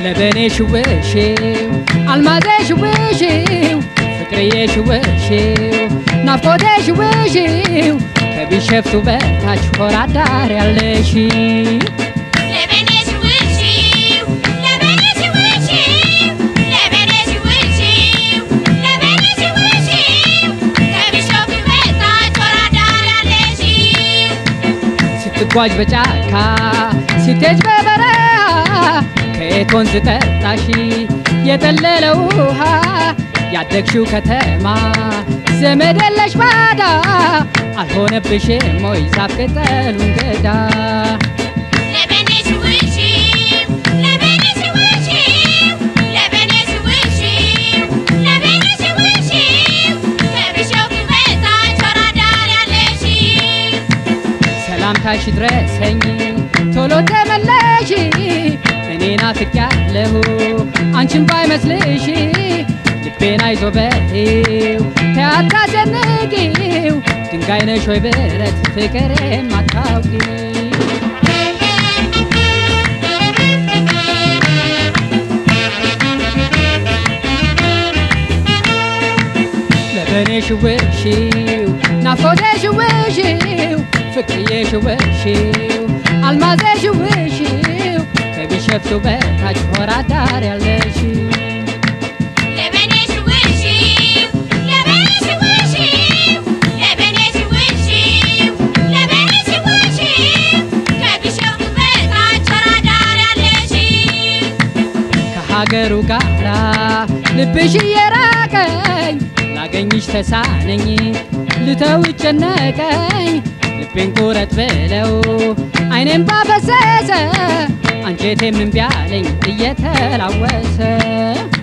ለበኔ ሽውሽው አልማዜ ሽውሽው ፍቅርዬ ሽውሽው ናፍቆቴ ሽውሽው ከቢሸፍቱ በታች ሆራ ዳር ያለሽ ስትጓዥ በጫካ ስትሄጅ በበረሃ ከየት ወንዝ ጠጣሽ የጠለለ ውሃ ያደግሽው ከተማ ዘመድ የለሽ ባዳ አልሆነብሽም ወይ ዛፍ ቅጠሉን ገዳ ሰላምታሽ ድረሰኝ ቶሎ ተመለሽ እኔ ናፍቄያለሁ አንቺን ባይመስልሽ ልቤን አይዞ በይው ተያታዘንጊው ድንጋይ ነሽ ወይ ብረት ፍቅር የማታውቂ ለበኔ ሽውሽው ናፍቆቴ ሽውሽው ፍቅርዬ ሽውሽው አልማዜ ሽውሽው ከቢሸፍቱ በታች ሆራ ዳር ያለሽ ከሀገሩ ጋራ ልብሽ እየራቀኝ ላገኝሽ ተሳነኝ ልተው ጨነቀኝ ልቤን ቁረጥ ብለው አይኔም ባፈሰሰ አንጀቴም እምቢ አለኝ እየተላወሰ